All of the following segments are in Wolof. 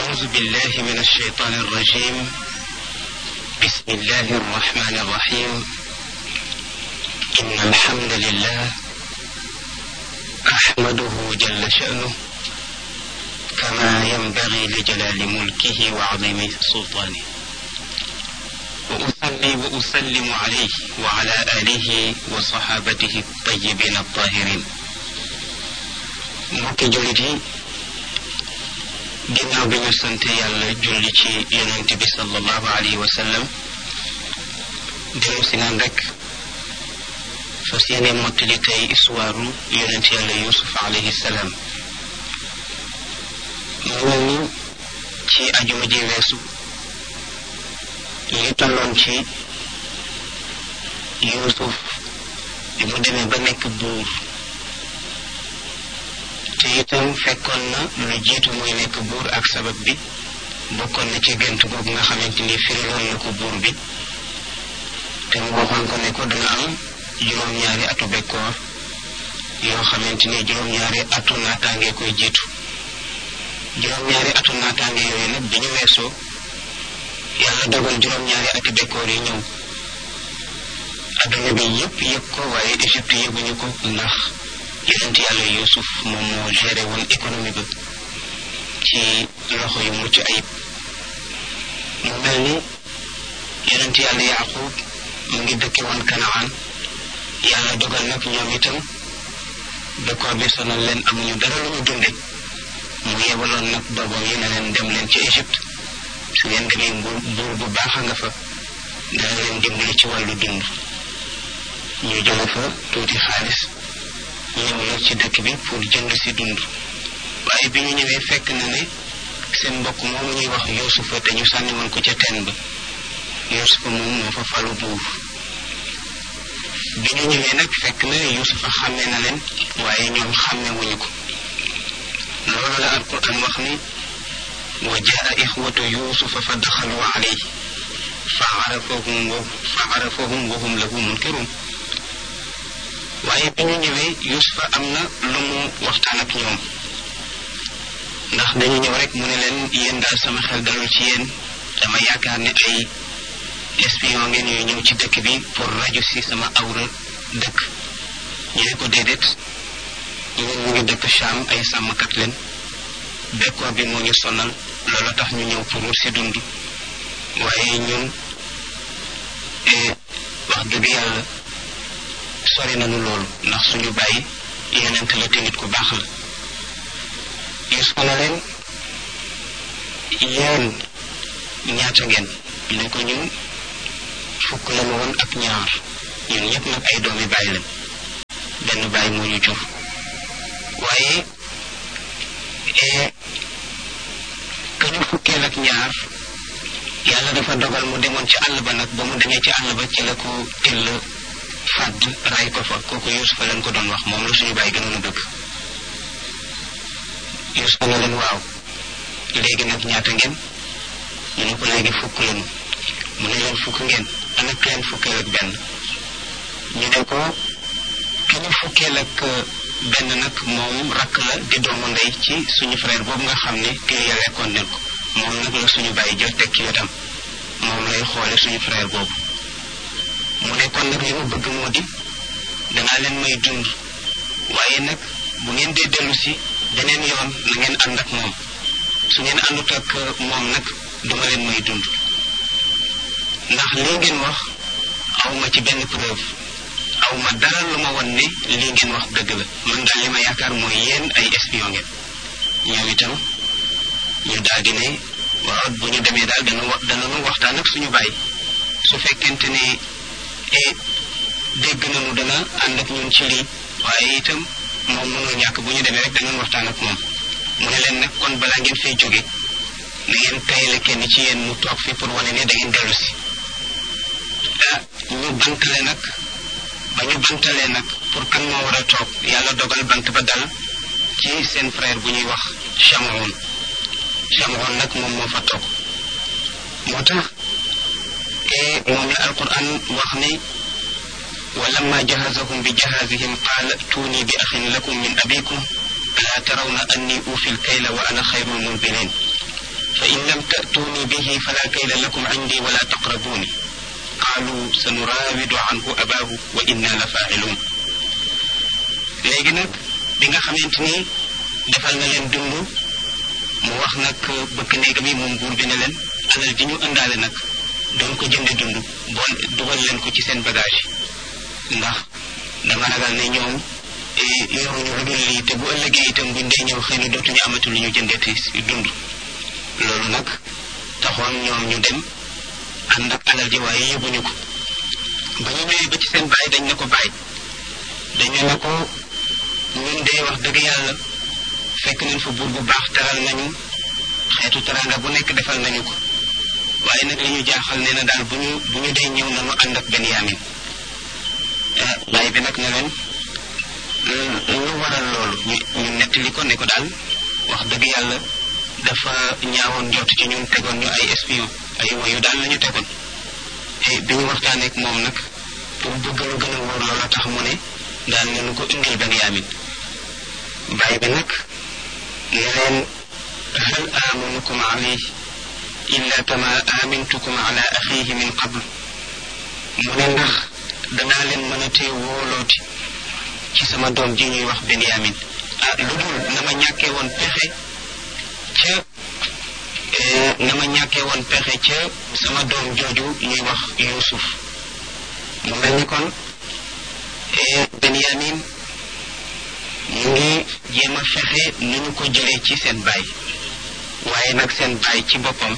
أعوذ بالله من الشيطان الرجيم بسم الله الرحمن الرحيم إن الحمد لله أحمده جل شأنه كما ينبغي لجلال ملكه وعظيم سلطانه وأصلي وأسلم عليه وعلى آله وصحابته الطيبين الطاهرين mbokki jullit yi ginnaaw bi ñu sant yàlla julli ci yonent bi sallallahu alayhi wa sallam dellu si naan rek fas yéene mottali tey histoire yonent yàlla yusuf alayhi salaam mu mel ni ci ajuma ji weesu li tolloon ci yusuf bi mu demee ba nekk buur te itam fekkoon na lu jiitu muy nekk buur ak sabab bi bokkoon na ci gént googu nga xamante ni firiloon na ko buur bi te mu waxoon ko ne ko dana am juróom-ñaari atu bekkoor yoo xamante ni juróom-ñaari atu naataange koy jiitu juróom-ñaari atu naataange yooyu nag bi ñu weesoo yàlla dogal juróom-ñaari ati bekkoor yi ñëw adduna bi yëpp yëg ko waaye Égypte yëguñu ko ndax yonent yàlla Yuusuf moom moo géré woon économie ba ci loxo yu mucc ayib mu mel ni yonent yàlla Yaaqub mu ngi dëkke woon Kanaan yàlla dogal nag ñoom itam bekkoor bi sonal leen amuñu dara lu ñu dunde mu yebaloon nag doomam yi ne leen dem leen ci Égypte su ngeen demee buur buur bu baax a nga fa dana leen dimbali ci wàllu dund ñu jële fa tuuti xaalis ñëw nag ci dëkk bi pour jënd si dund waaye bi ñu ñëwee fekk na ne seen mbokk moom ñuy wax Yuusufa te ñu sànni woon ko ca teen ba Yuusufa moom moo fa falu buur bi ñu ñëwee nag fekk na Yuusufa xàmme na leen waaye ñoom xàmme wuñu ko loolu la alquran wax ni wa jaa ixwatu yuusufa fa daxalu alayhi fa arafahum wa fa arafahum wa hum lahu munkirun waaye bi ñu ñëwee yuusufa am na lu mu waxtaan ak ñoom ndax dañu ñëw rek mu ne leen yéen daal sama xel dalul ci yéen dama yaakaar ne ay espion ngeen yu ñëw ci dëkk bi pour raju si sama awra dëkk ñu ne ko déedéet ñun ñu ngi dëkk Cham ay sàmmkat leen bekkoor bi moo ñu sonal loolu tax ñu ñëw pour si dund waaye ñun wax dëgg yàlla sori nañu loolu ndax suñu bàyyi yonent la te nit ku baax la Yuusufa na leen yéen ñaata ngeen ñu ne ko ñun fukk lañu woon ak ñaar ñun ñëpp nag ay doomi bàyyi lañ benn bàyyi moo ñu jur waaye ka ñu fukkeel ak ñaar yàlla dafa dogal mu demoon ci àll ba nag ba mu demee ci àll ba ci la ko till fàdd ray ko fa kooku Yuusufa leen ko doon wax moom la suñu bàyyi gënoon a bëgg Yuusufa na leen waaw léegi nag ñaata ngeen ñu ne ko léegi fukk lañu mu ne leen fukk ngeen ana kenn fukkeel ak benn ñu ne ko ki ñu fukkeel ak benn nag moom rakk la di doomu ndey ci suñu frère boobu nga xam ne kii ya lekkoon nen ko moom nag la suñu bàyyi jël teg ci wetam moom lay xoole suñu frère boobu mu ne kon nag li ma bëgg moo di danaa leen may dund waaye nag bu ngeen dee dellu si beneen yoon na ngeen ànd ak moom su ngeen àndut ak moom nag duma leen may dund ndax lii ngeen wax awma ci benn preuve aw ma dara lu ma won ne lii ngeen wax dëgg la man daal li ma yaakaar mooy yéen ay espion ngeen ñoom itam ñu daal di ne waaw bu ñu demee daal dana wa danañu waxtaan ak suñu baay su fekkente ne e dégg nañu dana ànd ak ñun ci lii waaye itam moom mënul ñàkk bu ñu demee rek danañ waxtaan ak moom mu ne leen nag kon balaa ngeen fay jóge na ngeen tayale kenn ci yéen mu toog fi pour wane ne da ngeen dellu si ah ñu bantale nag ba ñu bantalee nag pour kan moo war a toog yàlla dogal bant ba dal ci seen frère bu ñuy wax Chamoun Chamoun nag moom moo fa toog moo tax moom la alquran wax ne ولما جهزهم بجهازهم قال ائتوني بأخ لكم من أبيكم ألا ترون أني أوفي الكيل وأنا خير المنزلين fa in lam ta'tuuni bihi fala kayla lakum indi wala taqrabuuni qaalu sanuraawidu anhu abaahu wa inna la faa'iluun léegi nag bi nga xamante ni defal na leen dund mu wax nag bëkk néegam yi moom buur bi ne leen alal ji ñu ëndaale nag doon ko jënde dund bool dugal leen ko ci seen bagage ndax dama ragal ne ñoom yoruñu lu dul lii te bu ëllëgee itam buñ dee ñëw xëy na dootuñu amatu lu ñu jëndeeti dund loolu nag taxoon ñoom ñu dem ànd ak alal ji waaye yóbbuñu ko ba ñu ñëwee ba ci seen baay dañ ne ko baay dañu ne ko ñun dee wax dëgg yàlla fekk nañ fa buur bu baax teral nañu xeetu teranga bu nekk defal nañu ko waaye nag li ñu jaaxal nee na daal bu ñu bu ñu dee ñëw nañu ànd ak Benyamin baay bi nag ne leen lu waral loolu ñu ñu nettali ko ne ko daal wax dëgg yàlla dafa ñaawoon njort ci ñun tegoon ñu ay espion ay woyu daal la ñu tegoon te bi ñu waxtaanee ak moom nag pour bëgg lu gën a wóor loola tax mu ne daal ne nu ko indil Benyamin baay bi nag ne leen hal amanukum alayhi illa kama amintukum ala axihi min qabl mu ne ndax danaa leen mën a tee wóolooti ci sama doom ji ñuy wax Benyamin ah lu dul na ma ñàkkee woon pexe ca na ma ñàkkee woon pexe ca sama doom jooju ñuy wax Yuusuf mu mel ni kon Benyamin mu ngi jéem a fexe nu ñu ko jëlee ci seen baay waaye nag seen baay ci boppam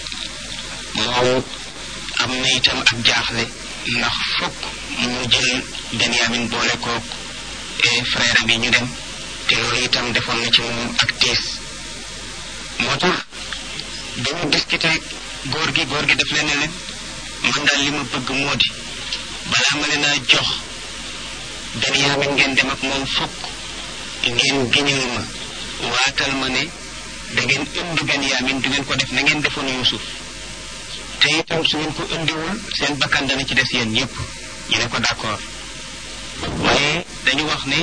moom am na itam ak jaaxle ndax fokk mu jël Benyamin boole koog frère am yi ñu dem te loolu itam defoon na ci moom ak tiis moo tax dañu discuter góor gi góor gi daf leen ne leen man daal li ma bëgg moo di balaa ma leen a jox Benyamin ngeen dem ak moom fokk ngeen giñal ma waatal ma ne da ngeen indi Benyamin du ngeen ko def na ngeen defoon Yuusuf te itam su ngeen ko indiwul seen bakkan dana ci des yéen ñëpp ñu ne ko d'accord waaye dañu wax ne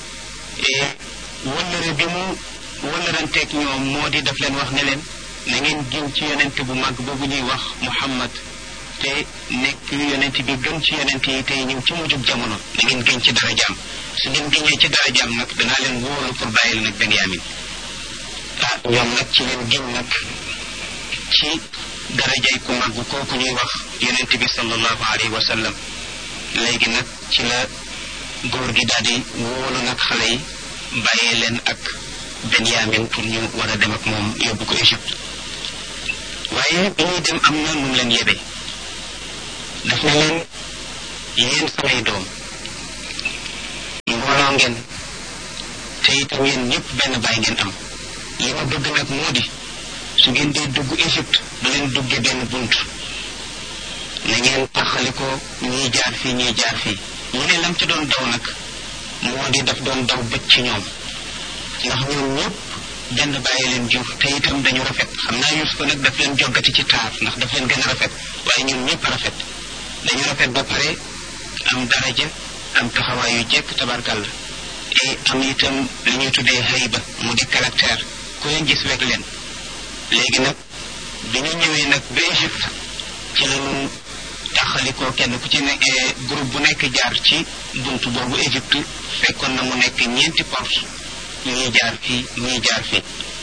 wëllëre bi mu wëllëranteeg ñoom moo di daf leen wax ne leen na ngeen giñ ci yonent bu mag boobu ñuy wax Muhammad te nekk yonent bi gën ci yonent yi tey ñëw ci mujjug jamono na ngeen giñ ci darajaam su ngeen giñee ci darajaam nag danaa leen wóolu pour bàyyil nag Benyamin ah ñoom nag ci leen giñ nag ci darajay ku mag kooku ñuy wax yonent bi sallallahu alayhi wa sallam léegi nag ci la góor gi daal di wóolu nag xale yi bàyyee leen ak Benyamin pour ñu war a dem ak moom yóbbu ko Égypte waaye bi ñuy dem am na nu mu leen yebee daf ne leen yéen samay doom mbooloo ngeen te itam yéen ñëpp benn baay ngeen am li ma bëgg nag moo di su ngeen dee dugg Égypte bu leen duggee benn bunt na ngeen taxali ko ñii jaar fii ñii jaar fii mu ne lam ci doon daw nag moo di daf doon daw bëcc ci ñoom ndax ñoom ñëpp benn bàyyi leen jur te itam dañu rafet xam naa Yuusufa nag daf leen joggati ci taar ndax daf leen gën a rafet waaye ñoom ñëpp rafet dañu rafet ba pare am daraja am taxawaay yu jekk tabarkàlla et am itam li ñuy tuddee hayba mu di caractère ku leen gis wekk leen léegi nag bi ñu ñëwee nag ba Égypte ci lañu taxalikoo kenn ku ci nekk groupe bu nekk jaar ci buntu boobu Égypte fekkoon na mu nekk ñeenti porte ñii jaar fii ñii jaar fii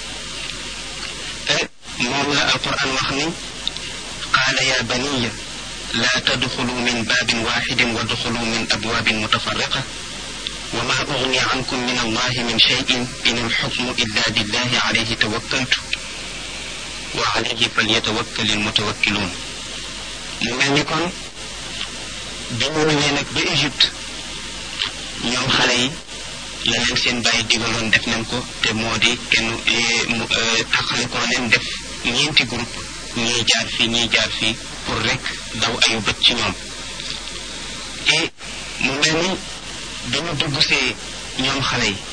moom la alquran wax ni qaala ya baniya laa tadxulu min baabin waaxidin wa duxulu min abwaabin mutafarriqa wa ma ugni ankum min allahi min cheyin in alxukmu illa billahi alayhi tawakkaltu wa alayhi falyatawakkal almutawakkiluun mu mel ni kon bi ñu ñëwee nag ba Égypte ñoom xale yi la leen seen bàyyi digaloon def nañ ko te moo di kenn taxale ko leen def ñeenti groupe ñii jaar fii ñii jaar fii pour rek daw ayu bët ci ñoom et mu mel ni dañu dugg see ñoom xale yi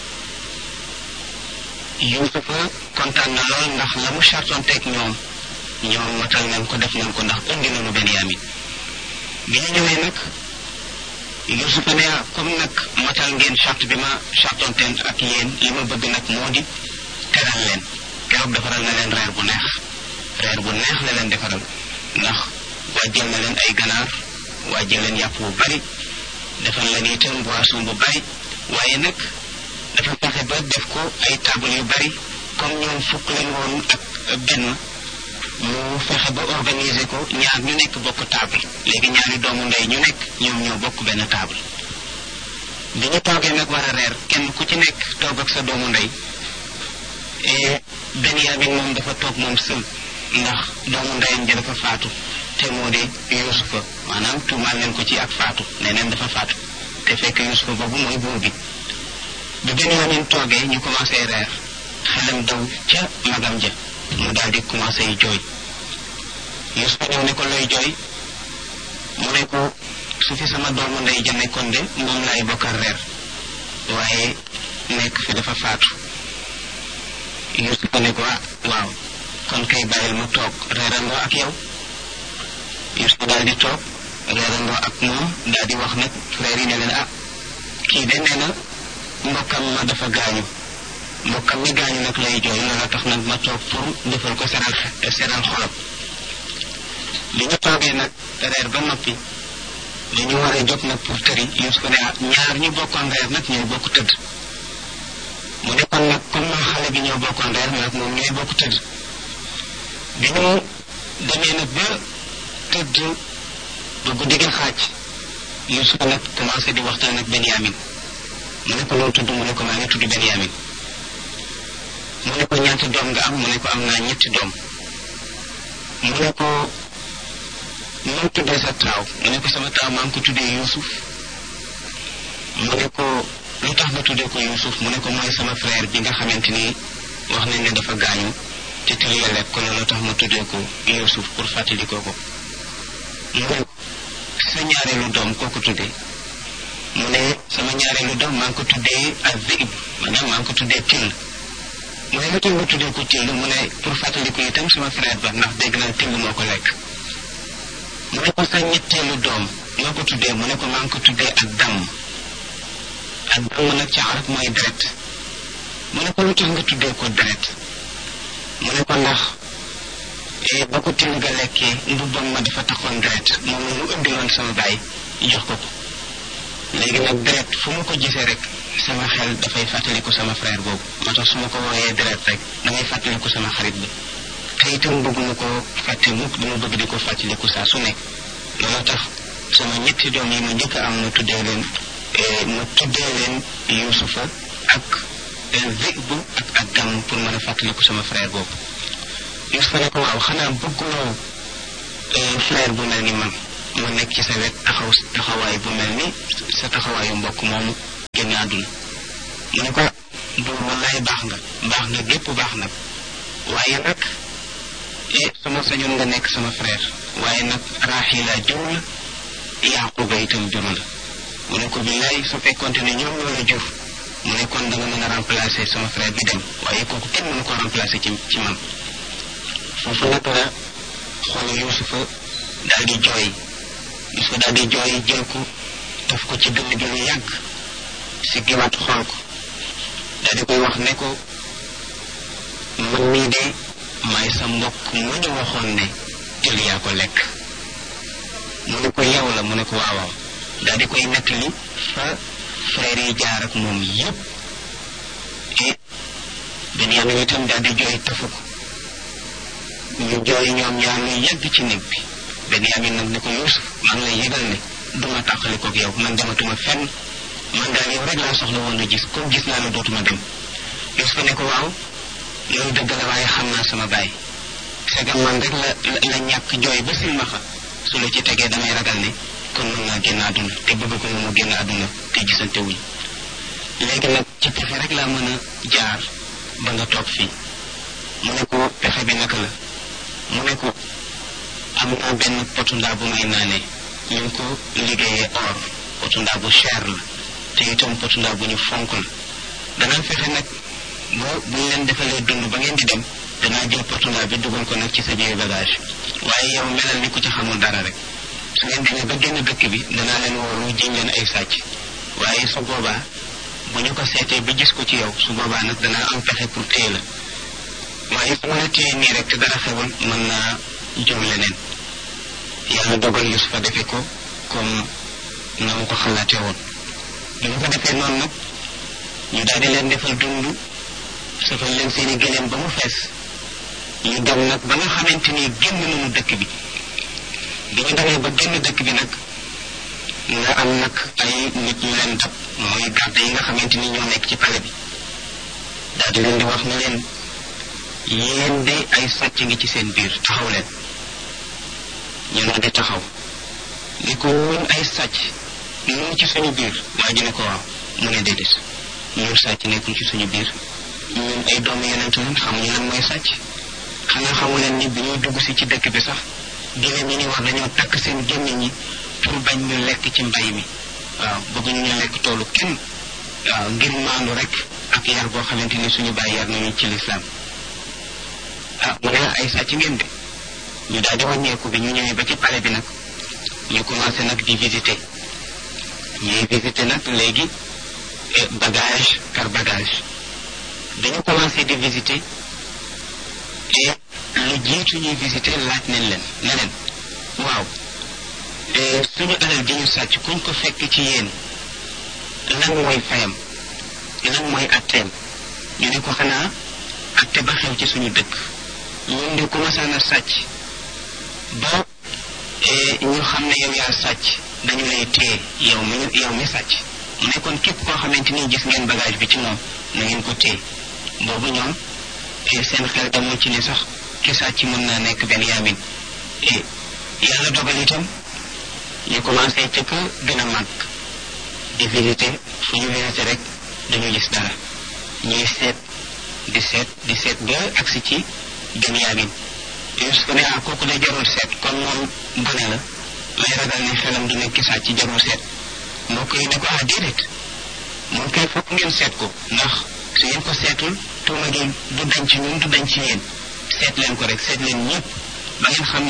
Yuusufa kontaan na lool ndax la mu chartonteeg ñoom ñoom matal nañ ko def nañ ko ndax indi nañu Benyamin bi ñu ñëwee nag Yuusufa ne comme nag matal ngeen charte bi ma chartonteen ak yéen li ma bëgg nag moo di teral leen keroog defaral na leen reer bu neex reer bu neex la leen defaral ndax wàjjal na leen ay ganaar wàjjal leen yàpp bu bari defal leen itam boisson bu bari waaye nag dafa fexe ba def ko ay table yu bari comme ñoom fukk leen woon ak benn mu fexe ba organiser ko ñaar ñu nekk bokk table léegi ñaari doomu ndey ñu nekk ñoom ñoo bokk benn table bi ñu toogee nag war a reer kenn ku ci nekk toog ak sa doomu ndey Benyamin moom dafa toog moom sël ndax doomu ndeyam ja dafa faatu te moo di Yuusufa maanaam tuumaal leen ko ci ak faatu nee neen dafa faatu te fekk Yuusufa boobu mooy buur bi bi Benyamin toogee ñu commencé reer xelam daw ca magam ja mu daal di commencé jooy Yuusufa ñëw ne ko looy jooy mu ne ko su fi sama doomu ndey ja nekkoon de moom laay bokkal reer waaye nekk fi dafa faatu Yuusufa ne ko ah waaw kon kay bàyyil mu toog reerandoo ak yow Yuusufa daal di toog reerandoo ak moom daal di wax nag frère yi ne leen ah kii de nee na mbokkam ma dafa gaañu mbokkam mi gaañu nag lay jooy loola tax nag ma toog pour defal ko seral seral xolam li ñu toogee nag reer ba noppi dañu war a jóg nag pour tëri Yuusufa ne ah ñaar ñu bokkoon reer nag ñooy bokk tëdd mu ne kon nag comme xale bi ñoo bokkoon reer nag moom ñooy bokk tëdd bi ñu demee nag ba tëdd ba guddi gi xaaj Yuusufa nag commencé di waxtaan ak Benyamin mu ne ko loolu tudd mu ne ko maa ngi tudd Benyamin mu ne ko ñaata doom nga am mu ne ko am naa ñetti doom mu ne ko noo tuddee sa taaw mu ne ko sama taaw maa ngi ko tuddee Yuusuf mu ne ko lu tax nga tuddee ko Yuusuf mu ne ko mooy sama frère bi nga xamante ni wax nañ ne dafa gaañu te tël ya lekk ko loolu tax ma tuddee ko Yuusuf pour fàttali ko ko mu ne ko sa ñaareelu doom koo ko tuddee mu ne sama ñaareelu doom maa ngi ko tuddee ak zib maanaam maa ngi ko tuddee till mu ne lu tax nga tuddee ko till mu ne pour fàttali ko itam sama frère ba ndax dégg naa till moo ko lekk mu ne ko sa ñetteelu doom moo ko tuddee mu ne ko maa ngi ko tuddee ak damm ak damm nag ci arab mooy deret mu ne ko lu tax nga tuddee ko deret mu ne ko ndax ba ko till ga lekkee mbubbam ma dafa taxoon deret moom la mu indiloon sama baay jox ko ko léegi nag deret fu ma ko gisee rek sama xel dafay fàttaliku sama frère boobu moo tax su ma ko wooyee deret rek damay fàttaliku sama xarit bi te itam bëgguma ko fàtte mukk dama bëgg di ko fàttaliku saa su nekk loolu tax sama ñetti doom yi ma njëkk a am ma tuddee leen ma tuddee leen Yuusufa ak Zib ak ak Dam pour mën a fàttaliku sama frère boobu Yuusufa ne ko waaw xanaa bëgguloo frère bu mel ni man ma nekk ci sa wet taxaw taxawaay bu mel ni sa taxawaayu mbokk moomu génn àdduna mu ne ko buur wallaay baax nga baax nga gépp baax nag waaye nag sama sañoon nga nekk sama frère waaye nag Raaxila jur la Yaaquba itam jur la mu ne ko billaay su fekkonte ne ñoom ñoo la jur mu ne kon da nga mën a remplacer sama frère bi dem waaye kooku kenn mënu ko remplacer ci ci man foofu nag la xool Yuusufa daal di jooy Yuusufa daal di jooy jël ko def ko ci dënn gi lu yàgg si giwaat xool ko daal di koy wax ne ko man mii de maay sa mbokk mu ñu waxoon ne jël yaa ko lekk mu ne ko yow la mu ne ko waawaaw daal di koy nettali fa frère yi jaar ak moom yépp et Benyamin itam daal di jooy tafu ko ñu jooy ñoom ñaar lu yàgg ci néeg bi Benyamin nag ne ko Yuusuf maa ngi lay yëgal ne duma tàqali koog yow man dematuma fenn man daal yow rek laa soxla woon a gis comme gis naa la dootuma dem Yuusuf ne ko waaw loolu dëgg la waaye xam naa sama baay segam man rek la la ñàkk jooy ba silmaxa su la ci tegee damay ragal ne kon mën naa génn àdduna te bëgg ko mu génn àdduna te gisante wuñ léegi nag ci pexe rek laa mën a jaar ba nga toog fii mu ne ko pexe bi naka la mu ne ko am naa benn potu ndaa bu may naanee ñu ngi ko liggéeyee or potu ndaa bu cher la te itam potu ndaa bu ñu fonk la danaa fexe nag boo bu ñu leen defalee dund ba ngeen di dem danaa jël potu ndaa bi dugal ko nag ci sa biir bagage waaye yow melal ni ku ci xamul dara rek su ngeen demee ba génn dëkk bi danaa leen woolu jiñ leen ay sàcc waaye su boobaa bu ñu ko seetee ba gis ko ci yow su boobaa nag danaa am pexe pour téye la waaye su ma la téye nii rek te dara xewul mën naa jur leneen yàlla dogal Yusufa defe ko comme na mu ko xalaatee woon bi mu ko defee noonu nag ñu daal di leen defal dund safal leen seeni gëléem ba mu fees ñu dem nag ba nga xamante ni génn nañu dëkk bi bi ñu demee ba génn dëkk bi nag nga am nag ay nit ñu leen dab mooy garde yi nga xamante ni ñoo nekk ci pale bi daal di leen di wax ne leen yéen de ay sàcc ngi ci seen biir taxaw leen ñu daal di taxaw ni ko ñun ay sàcc ñu ci suñu biir waa ji ne ko waaw mu ne déedéet ñun sàcc nekkul ci suñu biir ñun ay doomu yonent lañ xamuñu lan mooy sàcc xanaa xamu leen ni bi ñuy dugg si ci dëkk bi sax génne ñi ni wax dañoo takk seen gémmiñ ñi pour bañ ñu lekk ci mbay mi waaw bëgguñu ñu lekk toolu kenn waaw ngir maandu rek ak yar boo xamante ni suñu bàyyi yar nañu ci lislaam ah mu ne ay sàcc ngeen de ñu daal di wàññeeku bi ñu ñëwee ba ci palais bi nag ñu commencé nag di visiter ñuy visiter nag léegi bagage par bagage dañu commencé di visiter et lu jiitu ñuy visiter laaj nañ leen ne leen waaw suñu alal ji ñu sàcc kuñ ko fekk ci yéen lan mooy fayam lan mooy atteem ñu ne ko xanaa atte ba xew ci suñu dëkk ñun de commencé na sàcc ba ñu xam ne yow yaa sàcc dañu lay téye yow mi yow mi sàcc mu ne kon képp koo xamante ni gis ngeen bagage bi ci moom na ngeen ko téye boobu ñoom seen xel demul ci ni sax ki sàcc mën naa nekk benn yaamin yàlla dogal itam ñu commencé ci ko gën a màgg di visiter fu ñu visiter rek dañu gis dara ñuy seet di seet di seet ba agsi ci benn yaamin Yusuf ne ah kooku de jarul seet kon moom gone la lay ragal ne xelam du nekk sàcc ci jarul seet mbokk yi ne ko ah déedéet moom kay fokk ngeen seet ko ndax su ngeen ko seetul tuuma gi du dañ ci ñun du dañ ci yéen seet leen ko rek seet leen ñëpp ba ngeen xam